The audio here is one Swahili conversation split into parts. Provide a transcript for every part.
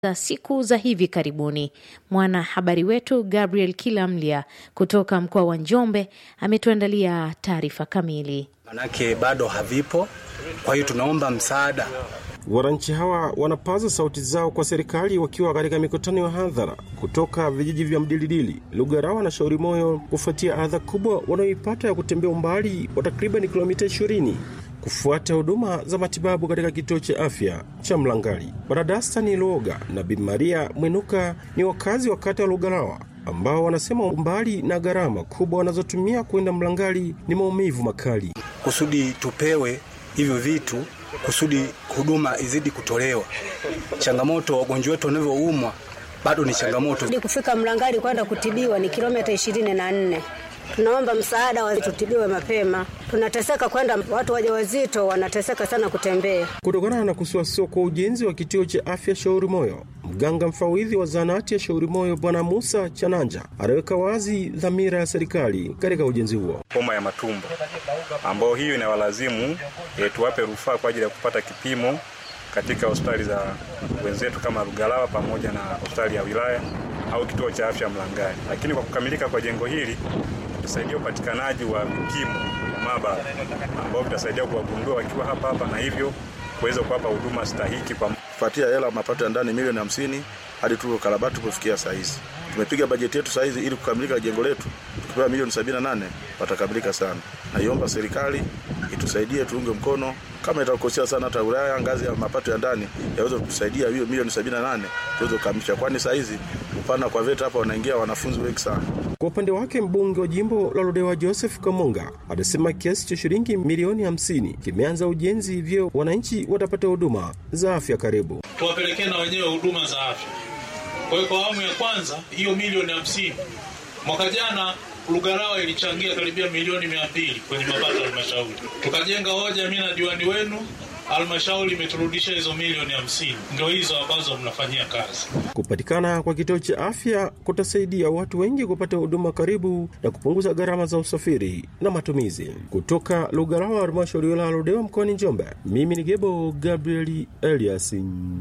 za siku za hivi karibuni. Mwanahabari wetu Gabriel Kilamlia kutoka mkoa wa Njombe ametuandalia taarifa kamili. Manake bado havipo, kwa hiyo tunaomba msaada. Wananchi hawa wanapaza sauti zao kwa serikali wakiwa katika mikutano ya hadhara kutoka vijiji vya Mdilidili, Lugarawa na Shauri Moyo kufuatia adha kubwa wanayoipata ya kutembea umbali wa takriban kilomita 20 kufuata huduma za matibabu katika kituo cha afya cha Mlangali. Baradastani Luoga na Bi Maria Mwinuka ni wakazi wa kata ya Lugarawa ambao wanasema umbali na gharama kubwa wanazotumia kwenda Mlangali ni maumivu makali. Kusudi tupewe hivyo vitu kusudi huduma izidi kutolewa. Changamoto wagonjwa wetu wanavyoumwa bado ni changamoto. Hadi kufika Mlangali kwenda kutibiwa ni kilomita ishirini na nne. Tunaomba msaada wa tutibiwe mapema, tunateseka kwenda. Watu wajawazito wanateseka sana kutembea. Kutokana na kusuasua kwa ujenzi wa kituo cha afya Shauri Moyo, mganga mfawidhi wa zahanati ya Shauri Moyo Bwana Musa Chananja anaweka wazi dhamira ya serikali katika ujenzi huo. Homa ya matumbo ambayo hiyo inawalazimu e, tuwape rufaa kwa ajili ya kupata kipimo katika hospitali za wenzetu kama Lugalawa pamoja na hospitali ya wilaya au kituo cha afya Mlangali. Lakini kwa kukamilika kwa jengo hili kusaidia upatikanaji wa vipimo maabara ambao vitasaidia kuwagundua wakiwa hapa hapa na hivyo kuweza kuwapa huduma stahiki kwa kufuatia hela mapato ya ndani milioni hamsini hadi tu karabati kufikia saa hizi. Tumepiga bajeti yetu saa hizi ili kukamilika jengo letu, tukipewa milioni sabini na nane watakamilika sana. Naiomba serikali itusaidie, tuunge mkono kama itakosea sana, hata wilaya ngazi ya mapato ya ndani yaweze kutusaidia hiyo milioni sabini na nane tuweze kukamilisha, kwani saa hizi upana kwa VETA hapa wanaingia wanafunzi wengi sana. Kwa upande wake mbunge wa jimbo la Ludewa Joseph Kamunga anasema kiasi cha shilingi milioni hamsini kimeanza ujenzi, hivyo wananchi watapata huduma za afya karibu. Tuwapelekee na wenyewe huduma za afya. Kwa hiyo kwa awamu ya kwanza hiyo milioni hamsini, mwaka jana Lugarawa ilichangia karibia milioni mia mbili kwenye mapato ya halmashauri. Tukajenga hoja, mimi na diwani wenu halmashauri imeturudisha hizo milioni hamsini, ndio hizo ambazo mnafanyia kazi. Kupatikana kwa kituo cha afya kutasaidia watu wengi kupata huduma karibu na kupunguza gharama za usafiri na matumizi. Kutoka Lugarawa, halmashauri ya wilaya ya Ludewa mkoani Njombe, mimi ni Gebo Gabrieli Elias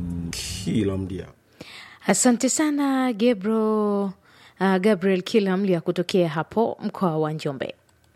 Kilamdia. Asante sana Gebro, uh, Gabriel Kilamlia kutokea hapo mkoa wa Njombe.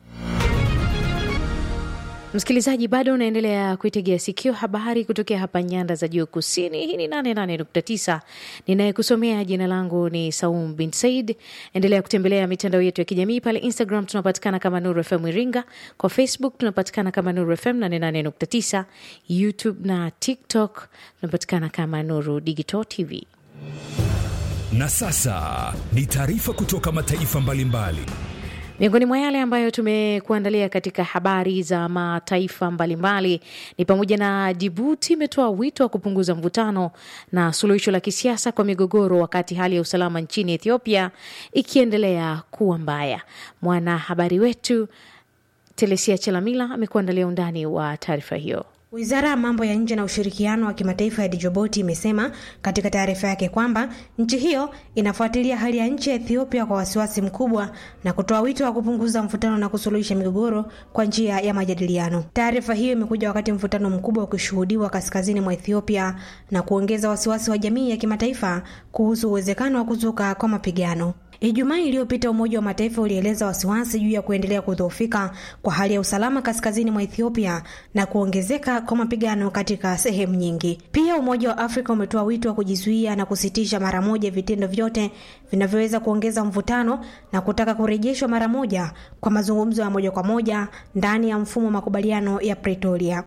Msikilizaji, bado unaendelea kuitegea sikio habari kutokea hapa nyanda za juu kusini. Hii ni 88.9 ninayekusomea. Jina langu ni Saum bin Said. Endelea kutembelea mitandao yetu ya kijamii pale Instagram tunapatikana kama Nuru FM Iringa, kwa Facebook tunapatikana kama Nuru FM 88.9, YouTube na TikTok tunapatikana kama Nuru Digital TV. Na sasa ni taarifa kutoka mataifa mbalimbali mbali. Miongoni mwa yale ambayo tumekuandalia katika habari za mataifa mbalimbali ni pamoja na Jibuti imetoa wito wa kupunguza mvutano na suluhisho la kisiasa kwa migogoro, wakati hali ya usalama nchini Ethiopia ikiendelea kuwa mbaya. Mwanahabari wetu Telesia Chelamila amekuandalia undani wa taarifa hiyo. Wizara ya mambo ya nje na ushirikiano wa kimataifa ya Djibouti imesema katika taarifa yake kwamba nchi hiyo inafuatilia hali ya nchi ya Ethiopia kwa wasiwasi mkubwa na kutoa wito wa kupunguza mvutano na kusuluhisha migogoro kwa njia ya majadiliano. Taarifa hiyo imekuja wakati mvutano mkubwa ukishuhudiwa kaskazini mwa Ethiopia na kuongeza wasiwasi wa jamii ya kimataifa kuhusu uwezekano wa kuzuka kwa mapigano. Ijumaa iliyopita Umoja wa Mataifa ulieleza wasiwasi juu ya kuendelea kudhoofika kwa hali ya usalama kaskazini mwa Ethiopia na kuongezeka kwa mapigano katika sehemu nyingi. Pia Umoja wa Afrika umetoa wito wa kujizuia na kusitisha mara moja vitendo vyote vinavyoweza kuongeza mvutano na kutaka kurejeshwa mara moja kwa mazungumzo ya moja kwa moja ndani ya mfumo wa makubaliano ya Pretoria.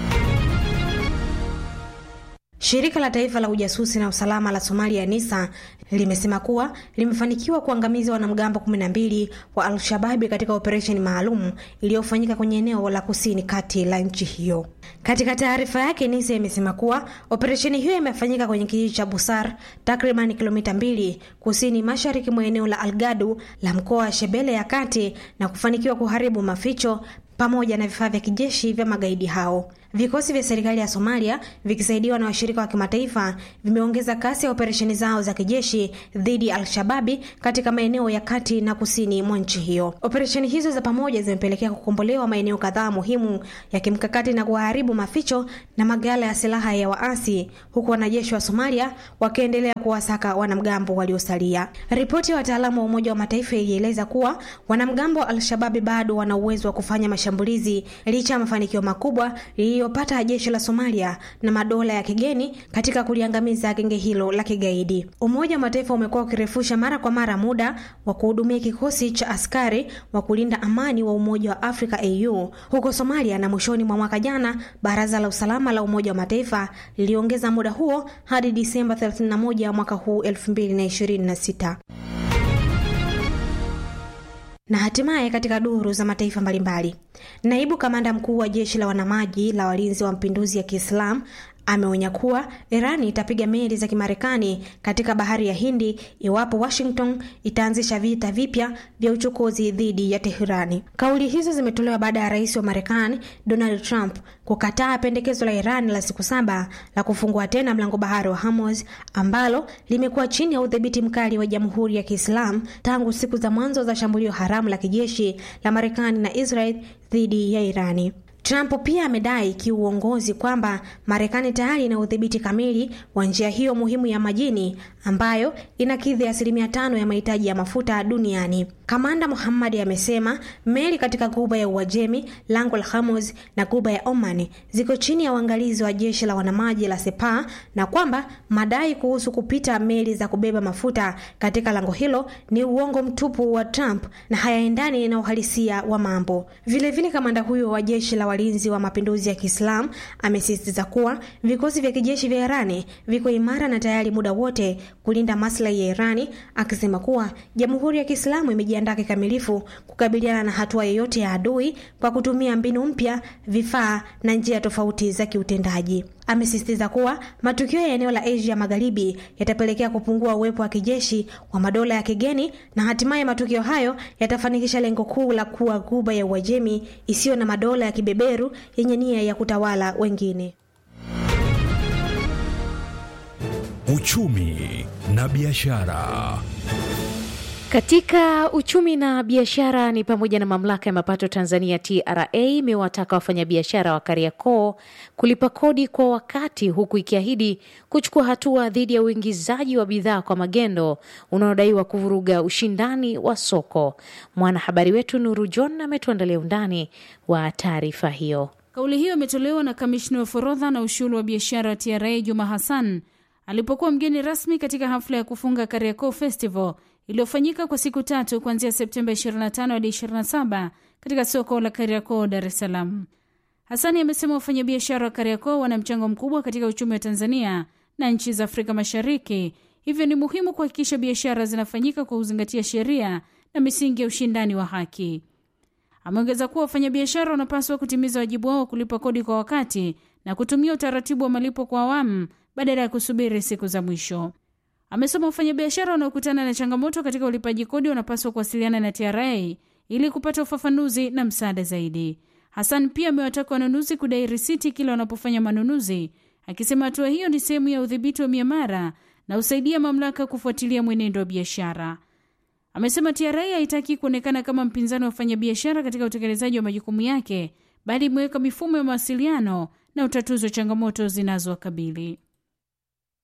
Shirika la taifa la ujasusi na usalama la Somalia NISA limesema kuwa limefanikiwa kuangamiza wanamgambo 12 wa Al-Shababi katika operesheni maalum iliyofanyika kwenye eneo la kusini kati la nchi hiyo. Katika taarifa yake, NISA imesema kuwa operesheni hiyo imefanyika kwenye kijiji cha Busar, takriban kilomita mbili kusini mashariki mwa eneo la Algadu la mkoa wa Shebele ya kati na kufanikiwa kuharibu maficho pamoja na vifaa vya kijeshi vya magaidi hao. Vikosi vya serikali ya Somalia vikisaidiwa na washirika wa kimataifa vimeongeza kasi ya operesheni zao za kijeshi dhidi ya Al-Shababi katika maeneo ya kati na kusini mwa nchi hiyo. Operesheni hizo za pamoja zimepelekea kukombolewa maeneo kadhaa muhimu ya kimkakati na kuharibu maficho na magala ya silaha ya waasi, huku wanajeshi wa Somalia wakiendelea kuwasaka wanamgambo waliosalia. Ripoti ya wataalamu wa Umoja wa Mataifa ilieleza kuwa wanamgambo wa Al-Shababi bado wana uwezo wa kufanya mashambulizi licha ya mafanikio makubwa liliyopata jeshi la Somalia na madola ya kigeni katika kuliangamiza genge hilo la kigaidi. Umoja wa Mataifa umekuwa ukirefusha mara kwa mara muda wa kuhudumia kikosi cha askari wa kulinda amani wa Umoja wa Afrika AU huko Somalia, na mwishoni mwa mwaka jana Baraza la Usalama la Umoja wa Mataifa liliongeza muda huo hadi Disemba 31 mwaka huu 2026 na hatimaye katika duru za mataifa mbalimbali, naibu kamanda mkuu wa jeshi la wanamaji la walinzi wa mapinduzi ya Kiislamu ameonya kuwa Irani itapiga meli za Kimarekani katika bahari ya Hindi iwapo Washington itaanzisha vita vipya vya uchokozi dhidi ya Teherani. Kauli hizo zimetolewa baada ya rais wa Marekani Donald Trump kukataa pendekezo la Irani la siku saba la kufungua tena mlango bahari wa Hormuz ambalo limekuwa chini ya udhibiti mkali wa Jamhuri ya Kiislamu tangu siku za mwanzo za shambulio haramu la kijeshi la Marekani na Israel dhidi ya Irani. Trump pia amedai kiuongozi kwamba Marekani tayari ina udhibiti kamili wa njia hiyo muhimu ya majini ambayo inakidhi asilimia tano ya mahitaji ya mafuta duniani. Kamanda Muhammad amesema meli katika Ghuba ya Uajemi, lango la Hormuz na Ghuba ya Oman ziko chini ya uangalizi wa jeshi la wanamaji la Sepah na kwamba madai kuhusu kupita meli za kubeba mafuta katika lango hilo ni uongo mtupu wa Trump na hayaendani na uhalisia wa mambo. Vilevile vile kamanda huyo wa jeshi la walinzi wa mapinduzi ya Kiislamu amesisitiza kuwa vikosi vya kijeshi vya Irani viko imara na tayari muda wote kulinda maslahi ya Irani, akisema kuwa Jamhuri ya Kiislamu imejiandaa kikamilifu kukabiliana na hatua yoyote ya adui kwa kutumia mbinu mpya, vifaa na njia tofauti za kiutendaji. Amesisitiza kuwa matukio ya eneo la Asia Magharibi yatapelekea kupungua uwepo wa kijeshi wa madola ya kigeni na hatimaye matukio hayo yatafanikisha lengo kuu la kuwa Ghuba ya Uajemi isiyo na madola ya kibeberu yenye nia ya kutawala wengine. Uchumi na biashara. Katika uchumi na biashara ni pamoja na mamlaka ya mapato Tanzania TRA imewataka wafanyabiashara wa Kariakoo kulipa kodi kwa wakati, huku ikiahidi kuchukua hatua dhidi ya uingizaji wa bidhaa kwa magendo unaodaiwa kuvuruga ushindani wa soko. Mwanahabari wetu Nuru John ametuandalia undani wa taarifa hiyo. Kauli hiyo imetolewa na kamishna wa forodha na ushuru wa biashara TRA Juma Hassan alipokuwa mgeni rasmi katika hafla ya kufunga Kariakoo Festival iliyofanyika kwa siku tatu kuanzia Septemba 25 hadi 27 katika soko la Kariakoo, Dar es Salaam. Hasani amesema wafanyabiashara wa Kariakoo wana mchango mkubwa katika uchumi wa Tanzania na nchi za Afrika Mashariki, hivyo ni muhimu kuhakikisha biashara zinafanyika kwa kuzingatia sheria na misingi ya ushindani wa haki. Ameongeza kuwa wafanyabiashara wanapaswa kutimiza wajibu wao wa kulipa kodi kwa wakati na kutumia utaratibu wa malipo kwa awamu badala ya kusubiri siku za mwisho. Amesema wafanyabiashara wanaokutana na changamoto katika ulipaji kodi wanapaswa kuwasiliana na TRA ili kupata ufafanuzi na msaada zaidi. Hassan pia amewataka wanunuzi kudai risiti kila wanapofanya manunuzi, akisema hatua hiyo ni sehemu ya udhibiti wa miamara na husaidia mamlaka kufuatilia mwenendo wa biashara. Amesema TRA haitaki kuonekana kama mpinzani wa wafanyabiashara katika utekelezaji wa majukumu yake, bali imeweka mifumo ya mawasiliano na utatuzi wa changamoto zinazowakabili.